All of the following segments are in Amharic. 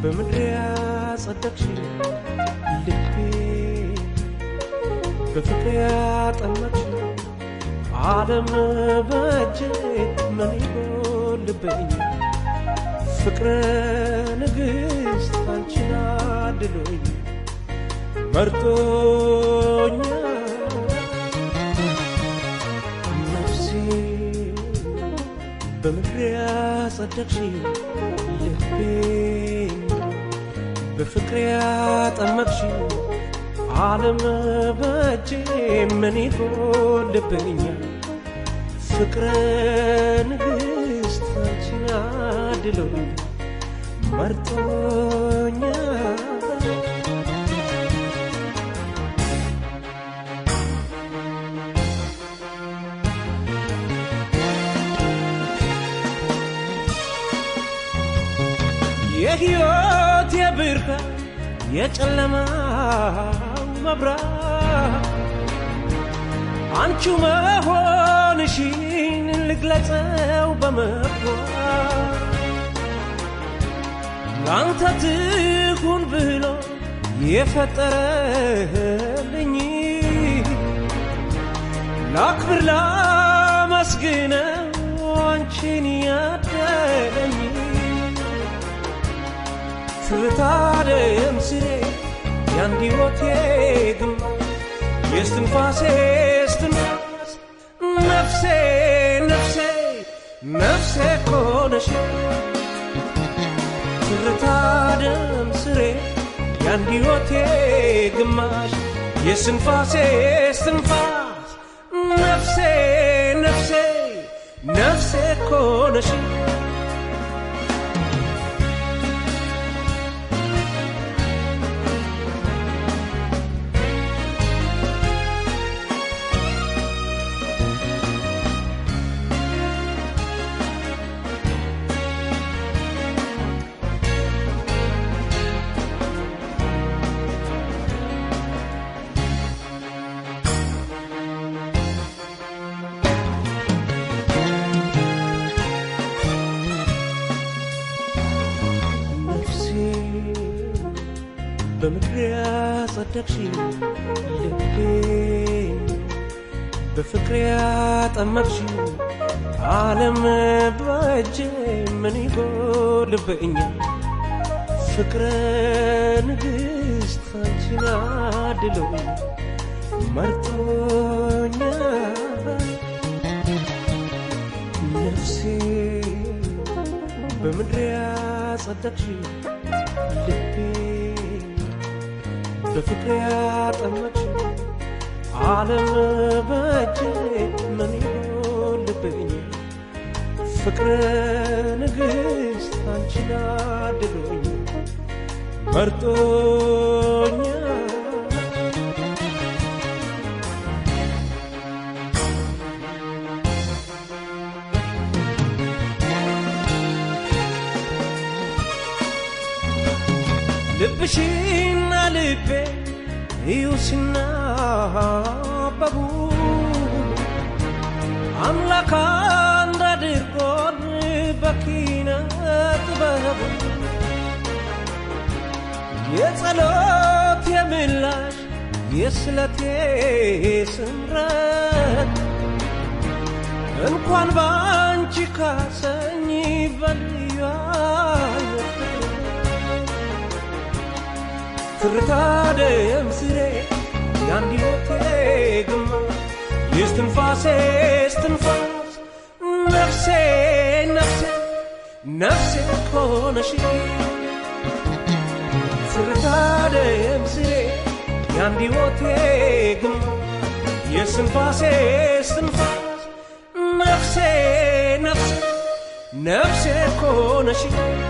በምድር ያጸደቅሽ ልቤ በፍቅር ያጠመቅሽ ዓለም በእጄ ምን ይጎልብኝ ፍቅረ ንግሥት አንቺን አድሎኝ መርጦኛ ነፍሴ በምድር ያጸደቅሽ ልቤ በፍቅር ያጠመቅሽ ዓለም በእጄ ምን ይጎልብኛል ፍቅረ ንግሥት አንቺን አድሎኝ መርጦኛል የሕይወት የብርሃን የጨለማው መብራት አንቺ መሆንሽን ልግለጸው በመግባት ለአንተ ትሁን ብሎ የፈጠረልኝ ላክብር ላመስግነው አንቺን ያደለኝ ትርታደም ስሬ ያንድ ሕይወቴ ግንባር የስትንፋሴ ስትንፋስ ነፍሴ ነፍሴ ነፍሴ ኮነሽ ትርታደም ስሬ ያንድ ሕይወቴ ግማሽ የስትንፋሴ ስትንፋስ ነፍሴ ነፍሴ ነፍሴ ኮነሽ ነፍሴ በምድር ያጸደቅሽ ልቤ በፍቅር ያጠመቅሽ ዓለም በእጄ ምን ይጎልብኛል ፍቅረ ንግሥት አንቺን አድሎኝ መርጦኛል ነፍሴ በምድር ያጸደቅሽ ልቤ በፍቅር ያጠመቅሽ ዓለም በእጄ ምን ይጎልብኝ ፍቅረ ንግሥት አንቺን አድሎኝ መርጦኛል ልብሽና ልቤ እዩ ሲናበቡ አምላክ አንድ አድርጎን በኪነ ጥበቡ የጸሎት የምላሽ የስለቴ ስምረት እንኳን በአንቺ ካሰኝ በልዩ አይነት ትርታ ደም ስሬ የአንድ ሕይወቴ ግማሽ የስትንፋሴ ስትንፋስ ነፍሴ ነፍሴ ነፍሴ ኮነሽ ትርታ ደም ስሬ የአንድ ሕይወቴ ግማሽ የስትንፋሴ ስትንፋስ ነፍሴ ነፍሴ ነፍሴ ኮነሽ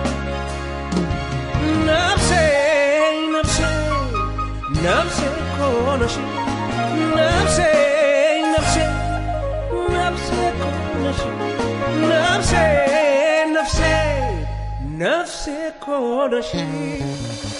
ነፍሴ ነፍሴ ነፍሴ ኮነሽ ነፍሴ ነፍሴ ነፍሴ ኮነሽ ነፍሴ ነፍሴ ነፍሴ ኮነሽ